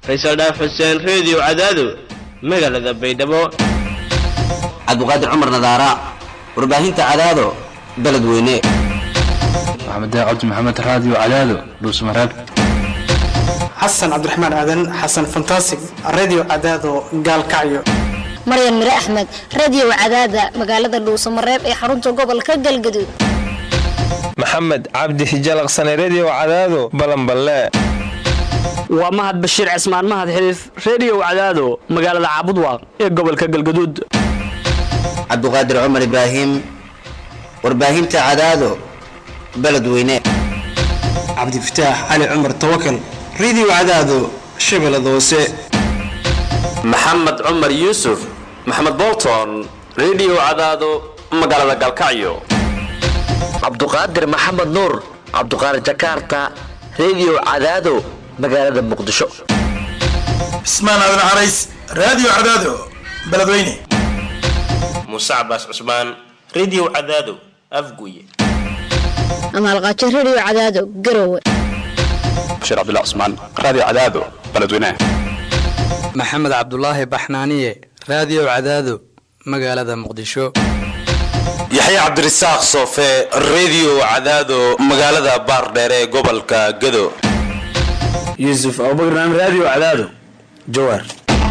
faysal dhaaf xuseen reediyo cadaado magaalada baydhabo cabduqaadir cumar nadaara warbaahinta cadaado beledweyne maxamed cabdi maxamed raadiyo cadaado dhuusmareeb xasan cabdiraxmaan aadan xasan fantasig radio cadaado gaalkacyo maryan mire axmed radio cadaada magaalada dhuusamareeb ee xarunta gobolka galgaduud maxamed cabdi hijalaqsane redio cadaado balanballe waa mahad bashiir cismaan mahad xiliif reediyo cadaado magaalada caabudwaaq ee gobolka galgaduud cabduqaadir cumar ibraahim warbaahinta cadaado beledweyne cabdifataax cali cumar tawakal radio cadaado shabeellada hoose maxamed cumar yuusuf maxamed bolton redio cadaado magaalada galkacyo cabduqaadir maxamed nuur cabduqaadir jakarta redio cadaado magaalada muqdisho cismaan aadan carays raadiyo cadaado beledweyne muuse cabaas cusmaan redio cadaado afguye amaalqaajo redio cadaado garowe bashiir cabdilla cusmaan raadiyo cadaado beledweyne maxamed cabdulaahi baxnaaniye raadiyo cadaado magaalada muqdisho yaxya cabdirasaaq soofe redio cadaado magaalada baardheere ee gobolka gado yuusuf abubakar naam raadiyo cadaado jawaar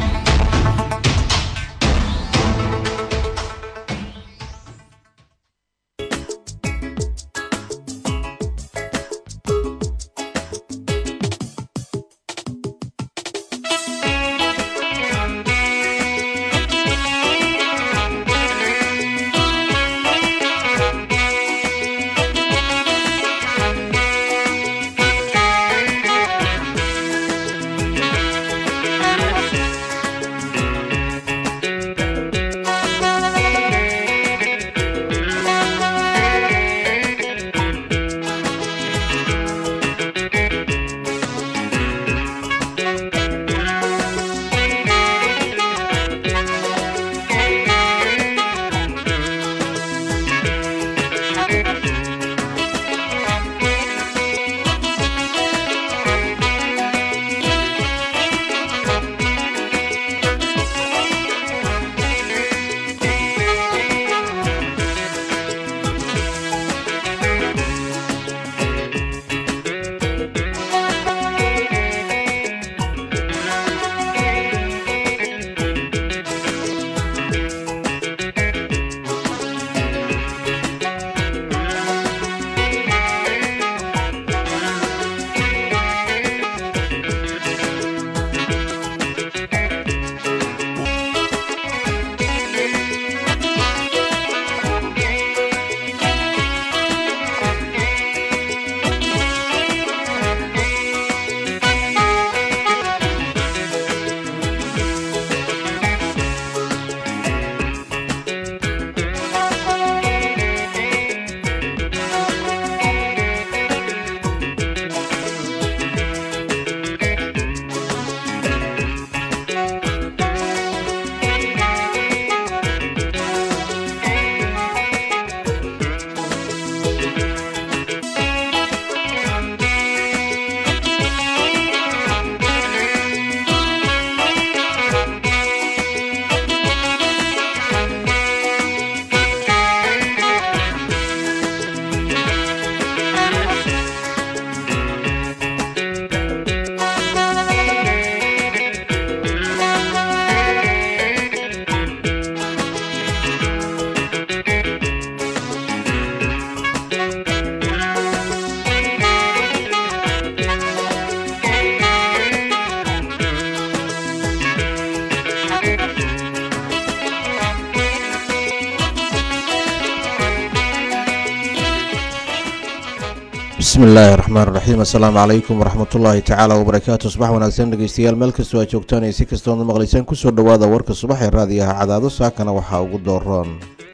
bismi illaahi raxmaan raxiim assalaamu calaykum waraxmatullaahi tacaala wabarakaatu subax wanaagsan dhegeystayaal meel kastoo aad joogtaan iyo si kastoona maqlaysaan kusoo dhowaada warka subax ee raadiyaha cadaado saakana waxaa ugu dooroon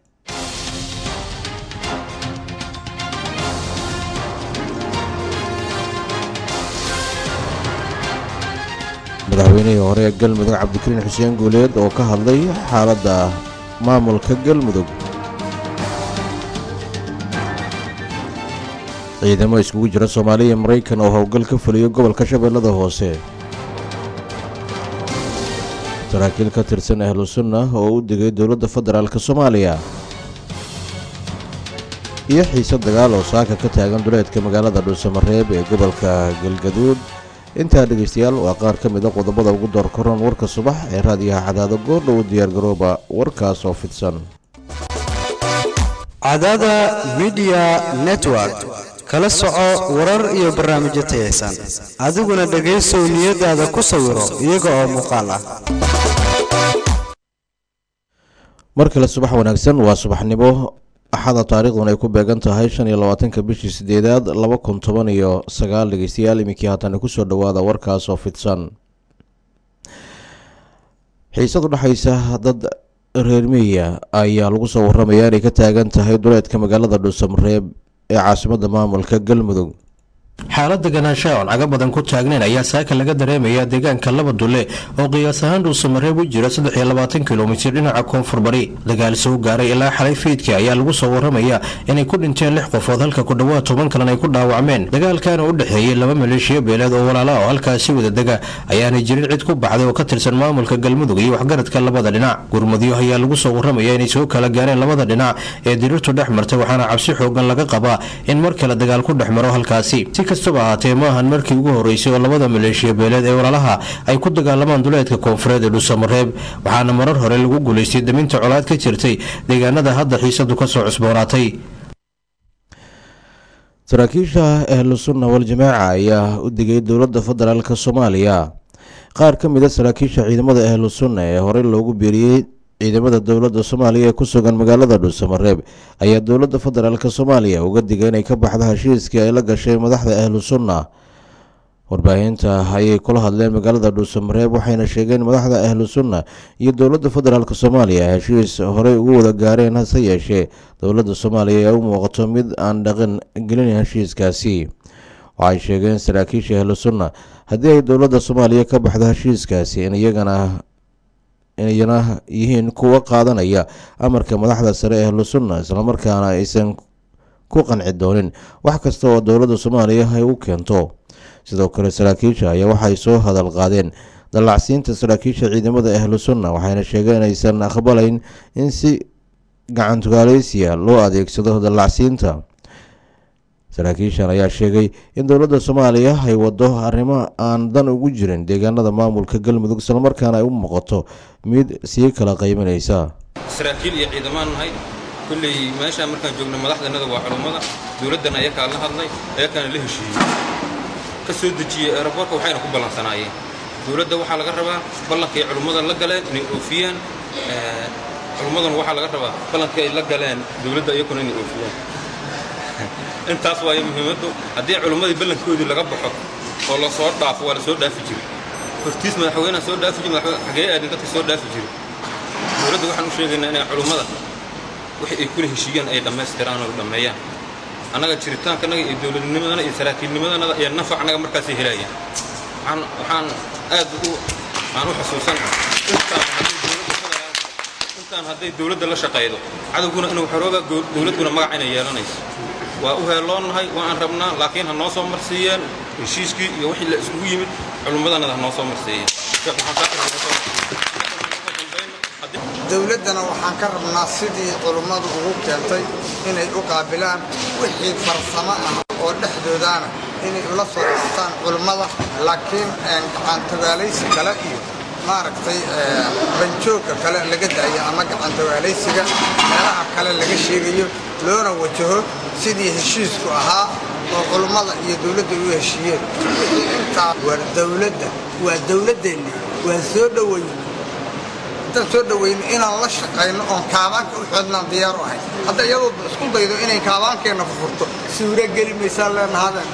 madaxweynihii hore ee galmudug cabdikariin xuseen guuleed oo ka hadlay xaaladda maamulka galmudug ciidamo iskugu jira soomaaliya iyo maraykan oo howlgal ka fuliyo gobolka shabeellada hoose saraakiil ka tirsan ahlu sunna oo u digay dowladda federaalk soomaaliya iyo xiise dagaal oo saaka ka taagan duleedka magaalada dhuusamareeb ee gobolka galgaduud intaa dhegaystayaal waa qaar ka mid a qodobada ugu door koran warka subax ee raadiyaha cadaado goordhow diyaargarooba warkaas oo fidsan cadaada midiya network kala soco warar iyo barnaamijyo tayaysan adiguna dhegaysow niyadaada ku sawiro iyaga oo muuqaal ah mar kale subax wanaagsan waa subaxnimo axada taariikhdan ay ku beegan tahay shan iyo labaatanka bishii sideedaad laba kun toban iyo sagaal dhegeystayaal iminkii haatan kusoo dhawaada warkaas oo fidsan xiisad udhexaysa dad reer miya ayaa lagu soo waramayaa inay ka taagan tahay duleedka magaalada dhuusamareeb ee caasimadda maamulka galmudug xaalada ganaanshaha oon caga badan ku taagnayn ayaa saaka laga dareemaya deegaanka laba dulle oo qiyaas ahaan dhuusamareeb u jira saddex iyo labaatan kilomitir dhinaca koonfur bari dagaal soo gaaray ilaa xalay fiidkii ayaa lagu soo waramaya inay ku dhinteen lix qofood halka ku dhowaad toban kalena ay ku dhaawacmeen dagaalkaana u dhexeeyey laba maleeshiyo beeleed oo walaala oo halkaasi wada dega ayaanay jirin cid ku baxday oo ka tirsan maamulka galmudug iyo waxgaradka labada dhinac gurmudyo ayaa lagu soo waramaya inay soo kala gaareen labada dhinac ee diriirtu dhex martay waxaana cabsi xoogan laga qabaa in mar kale dagaal ku dhex maro halkaasi kastaba ahaatee ma ahan markii ugu horeysay oo labada maleeshiya beeleed ee walaalaha ay ku dagaalamaan duleedka koonfureed ee dhuusamareeb waxaana marar hore lagu guulaystay daminta colaad ka jirtay deegaanada hadda xiisadu kasoo cusboonaatay saraakiisha ahlu sunna wal-jamaaca ayaa u digay dowladda federaalk soomaaliya qaar ka mid a saraakiisha ciidamada ahlu sunna ee horey loogu biiriyey ciidamada dowladda soomaaliya ee ku sugan magaalada dhuusamareeb ayaa dowladda federaalk soomaaliya uga digay inay ka baxdo heshiiskii ay la gashay madaxda ahlu sunna warbaahinta ayay kula hadleen magaalada dhuusamareeb waxayna sheegeen madaxda ahlu sunna iyo dowladda federaalk soomaaliya heshiis horey ugu wada gaareen hase yeeshee dowladda soomaaliya ee u muuqato mid aan dhaqan gelin heshiiskaasi waxay sheegeen saraakiisha ahlu sunna haddii ay dowladda soomaaliya ka baxdo heshiiskaasi in iyagana inayna yihiin kuwa qaadanaya amarka madaxda sare ee ahlu sunna islamarkaana aysan ku qanci doonin wax kasta oo dowladda soomaaliya ay u keento sidoo kale saraakiisha ayaa waxay soo hadal qaadeen dallacsiinta saraakiisha ciidamada ahlu sunna waxayna sheegeen inaysan aqbalayn in si gacantugaaleysiya loo adeegsado dallacsiinta saraakiishan ayaa sheegay in dowladda soomaaliya ay wado arrimo aan dan ugu jirin deegaanada maamulka galmudug islamarkaana ay u muuqato mid sii kala qaybanaysa saraakiil iyo ciidamaan nahay kulley meeshaan markaan joogno madaxdanada waa culummada dowladdana ayakaa la hadlay ayakaana la heshiiyey ka soo dejiyey eeraboorka waxayna ku ballansanaayeen dowladda waxaa laga rabaa ballankay culummada la galeen inay oofiyaan culummaduna waxaa laga rabaa ballankii ay la galeen dowladda iyakuna inay oofiyaan intaas waayo muhiimaddu haddii culummadii ballankoodii laga baxo oo la soo dhaafo waa la soo dhaafi jiray hortiis madaxweynaha soo dhaafi jiri xagee aadin dadka soo dhaafi jiray dowladda waxaan u sheegaynaa inay culummada wixii ay kula heshiiyaan ay dhammaystiraan oo dhammeeyaan annaga jiritaankanaga iyo dowladnimadana iyo saraakiilnimadanada iyo nafac annaga markaasay helayaan waxaan waxaan aad u aan u xusuusanahay intaan hadday dowladda la shaqaydo cadowguna inuu xorooba dowladduna magac inay yeelanayso waa u heelloonnahay waa aan rabnaa laakiin ha noo soo marsiiyeen heshiiskii iyo wixii la isugu yimid culummadanada ha noo soo marsiiyeen dowladdana waxaan ka rabnaa sidii culummadu ugu keentay inay u qaabilaan wixii farsamo ah oo dhexdoodaana inay ula soo dhistaan culummada laakiin gacantogaalaysi kale iyo maaragtay banjoogka kale laga daayo ama gacantogaalaysiga meelaha kale laga sheegayo loona wajaho sidii heshiisku ahaa oo culummada iyo dowladda u heshiiyeen wixii intaa waa dowladda waa dowladdeenni waa soo dhoweyn intaan soo dhoweyno inaan la shaqayno oon kaabaanka u xoodnaan diyaar u ahay hadda iyadoo isku daydo inay kaabaankeenna fufurto suura geli maysaan leenahadeen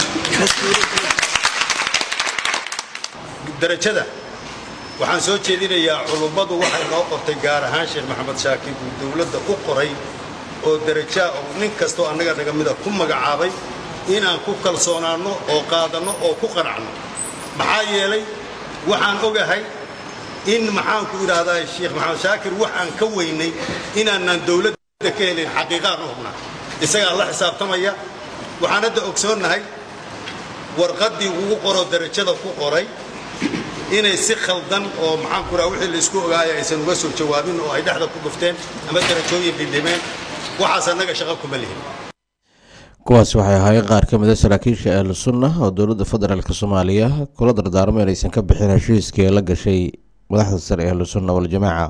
darajada waxaan soo jeedinayaa culummadu waxay noo qortay gaar ahaan sheekh maxamed shaakir uu dowladda u qoray oo darajaa oo nin kastoo annaga naga mida ku magacaabay inaan ku kalsoonaanno oo qaadanno oo ku qanacno maxaa yeelay waxaan ogahay in maxaanku idhaahdaa sheekh maxamed shaakir waxaan ka weynay inaanaan dowladda ka helin xaqiiqaan u hubnaa isagaa la xisaabtamaya waxaan hadda ogsoonnahay warqaddii ugu qoroo darajada ku qoray inay si khaldan oo maxaan ku raha wixii la isku ogaaya aysan uga soo jawaabin oo ay dhexda ku dhufteen ama darajooyin dhindhimeen waxaas annaga shaqo kuma lihin kuwaas waxay ahaayeen qaar ka mida saraakiisha ahlu sunna oo dowladda federaalk soomaaliya kula dardaarmo inaysan ka bixin heshiiskii la gashay madaxda sare ee ahlu sunna waljamaaca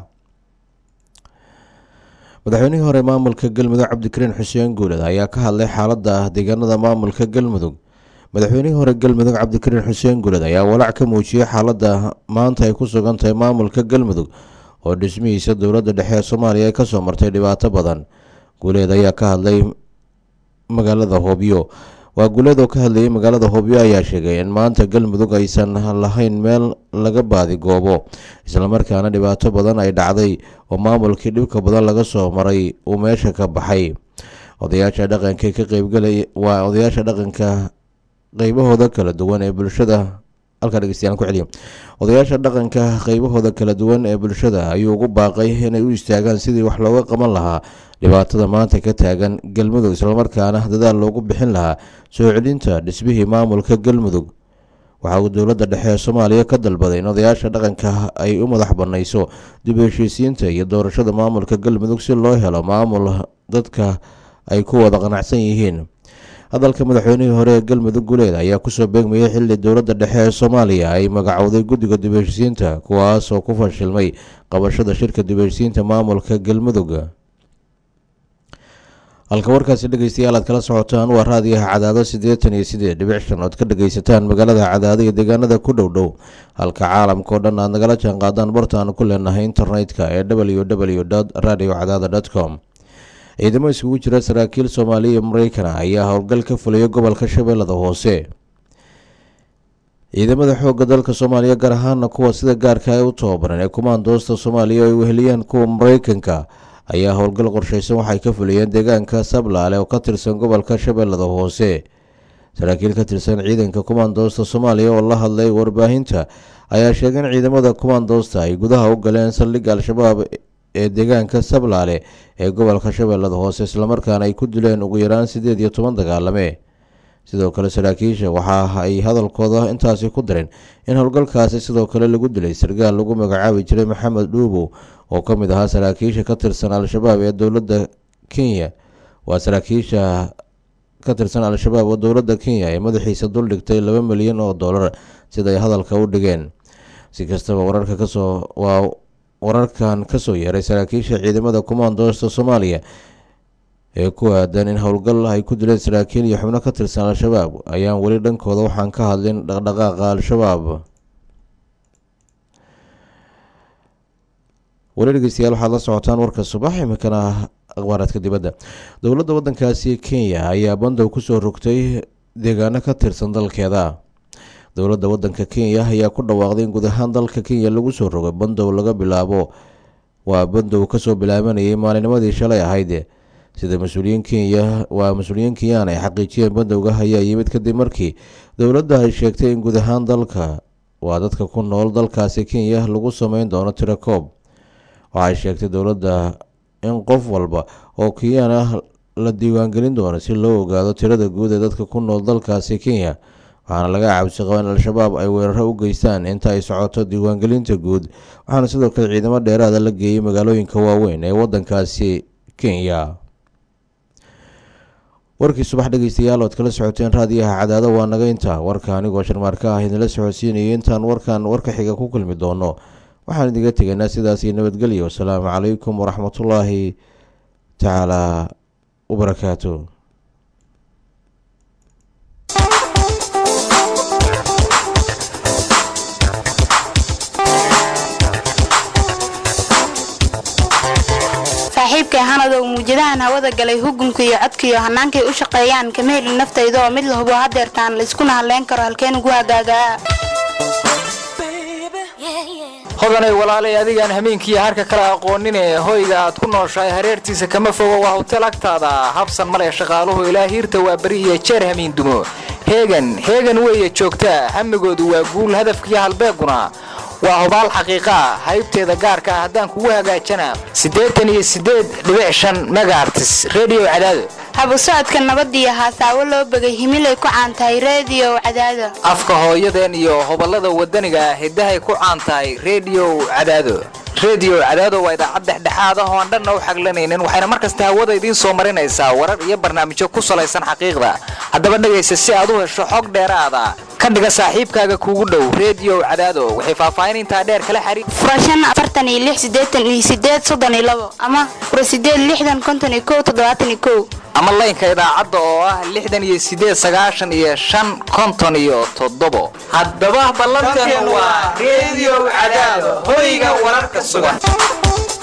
madaxweynihii hore maamulka galmudug cabdikariin xuseen guuled ayaa ka hadlay xaaladda deegaanada maamulka galmudug madaxweynihii hore galmudug cabdikariin xuseen guuled ayaa walaac ka muujiyey xaaladda maanta ay ku sugan tahay maamulka galmudug oo dhismihiisa dowladda dhexe ee soomaaliya ay kasoo martay dhibaato badan guuleed ayaa ka hadlay magaalada hoobyo waa guuleed oo ka hadlayay magaalada hoobyo ayaa sheegay in maanta galmudug aysan lahayn meel laga baadi goobo islamarkaana dhibaato badan ay dhacday oo maamulkii dhibka badan laga soo maray uu meesha ka baxay odayaasha dhaqanka ka qeybgalay waa odayaasha dhaqanka qeybahooda kala duwan ee bulshada halkaa dhegeystayaal ku celiya odayaasha dhaqanka qeybahooda kala duwan ee bulshada ayuu ugu baaqay inay u istaagaan sidii wax looga qaban lahaa dhibaatada maanta ka taagan galmudug islamarkaana dadaal loogu bixin lahaa soo celinta dhismihii maamulka galmudug waxa uu dowladda dhexe ee soomaaliya ka dalbaday in odayaasha dhaqanka ay u madax banayso dib u heshiisiinta iyo doorashada maamulka galmudug si loo helo maamul dadka ay ku wada qanacsan yihiin hadalka madaxweynihii hore ee galmudug guleed ayaa kusoo beegmayay xilli dowladda dhexe ee soomaaliya ay magacowday guddiga dib u heshiisiinta kuwaas oo ku fashilmay qabashada shirka dib u heshiisiinta maamulka galmudug halka warkaasi dhegeystayaal aad kala socotaan waa raadiyaha cadaado siddeetan iyo sideed dhibic shan ood ka dhegeysataan magaalada cadaado iyo deegaanada ku dhow dhow halka caalamka oo dhan aad nagala jaan qaadaan bartaanu ku leenahay internetka ee w w radio cadaada com ciidamo isugu jira saraakiil soomaaliya iyo maraykana ayaa howlgal ka fulaya gobolka shabeellada hoose ciidamada xoogga dalka soomaaliya gaar ahaana kuwa sida gaarka ay u tababaran ee kumaandoosta soomaaliya oo ay weheliyeen kuwa maraykanka ayaa howlgal qorsheysan waxay ka fuliyeen deegaanka sablaale oo ka tirsan gobolka shabeellada hoose saraakiil ka tirsan ciidanka kumaandoosta soomaaliya oo la hadlay warbaahinta ayaa sheegay in ciidamada kumaandoosta ay gudaha u galeen saldhigga al-shabaab ee deegaanka sablaale ee gobolka shabeellada hoose islamarkaana ay ku dileen ugu yaraan siddeed iyo toban dagaalame sidoo kale saraakiisha waxa ay hadalkooda intaasi ku dareen in howlgalkaasi sidoo kale lagu dilay sargaal lagu magacaabi jiray maxamed dhuubow oo ka mid ahaa saraakiisha ka tirsan al-shabaab ee dowladda kenya waa saraakiisha ka tirsan al-shabaab oo dowladda kenya ee madaxiisa duldhigtay laba milyan oo dollar sida ay hadalka u dhigeen si kastaba wararka kasoo waa wararkan kasoo yeeray saraakiisha ciidamada kumaandoosta soomaaliya ee ku aadan in howlgal ay ku dileen saraakiil iyo xubno ka tirsan al-shabaab ayaan weli dhankooda waxaan ka hadlin dhaqdhaqaaqa al-shabaab weli dhegeystayaal waxaad la socotaan warka subax iminkana akhbaaraadka dibadda dowladda waddankaasi kenya ayaa bandow kusoo rogtay deegaano ka tirsan dalkeeda dowladda waddanka kenya ayaa ku dhawaaqday in guud ahaan dalka kenya lagu soo rogay bandow laga bilaabo waa bandow kasoo bilaabanayay maalinimadii shalay ahayd sida mas-uuliyiin kenya waa mas-uuliyiin kenyaan ay xaqiijiyeen bandowga ayaa yimid kadib markii dowladda ay sheegtay in guud ahaan dalka waa dadka ku nool dalkaasi kenya lagu sameyn doono tirakoob waxay sheegtay dowladda in qof walba oo kenyaan ah la diiwaangelin doono si loo ogaado tirada guud ee dadka ku nool dalkaasi kenya waxaana laga cabsi qaba in al-shabaab ay weeraro u geystaan inta ay socoto diiwaangelinta guud waxaana sidoo kale ciidamo dheeraada la geeyey magaalooyinka waaweyn ee wadankaasi kenya warkii subax dhegeystayaal ood kala socoteen raadiyaha cadaado waa naga inta warka anigoo sharmaarka ah idinla socodsiinayay intaan warkan warka xiga ku kulmi doono waxaan idiga tegaynaa sidaas iyo nabadgelyo wasalaamu calaykum waraxmatullaahi tacaalaa wabarakaatu saaxiibkay hanadow muujadahan hawada galay hugunka iyo codkaiyo hannaankay u shaqeeyaan kama helin naftayda oo mid la hubo hadeertaan layskuna hadlayn karo halkeen ugu hagaagaa hodanay walaalay adigaan hameenkiiyo harka kale aqoonine hoyga aad ku nooshahay hareertiisa kama fogo waa hotel agtaada habsan male shaqaaluhu ilaa hiirta waa beri iyo jeer hamiin dumo heegan heegan weeye joogtaa hamigoodu waa guul hadafkiiyo halbeeguna waa hubaal xaqiiqaa haybteeda gaarka ah haddaan kugu hagaajana siddeetan iyo siddeed dhibic shan megaartis redio cadaado habu socodka nabad iyo haasaawo loo begay himilay ku caan tahay reediyo cadaado afka hooyadeen iyo hobalada wadaniga hiddahay ku caan tahay reediyo cadaado reediyo cadaado waa idaacad dhexdhexaad ah oo aan dhanna u xaglanaynin waxayna mar kasta hawada idiin soo marinaysaa warar iyo barnaamijyo ku salaysan xaqiiqda haddaba dhegaysa si aad u hesho xog dheeraada ka dhiga saaxiibkaaga kuugu dhow reediyo cadaado waxay faahfaahin intaa dheer kala xariir furashan afartan iyo lix siddeetan iyo sideed soddon iyo labo ama fura sideed lixdan konton iyo kow toddobaatan iyo kow ama laynka idaacadda oo ah lixdan iyo sideed sagaashan iyo shan konton iyo toddobo haddaba ballanteenu waa reediyo cadaado hoyga wararka sugan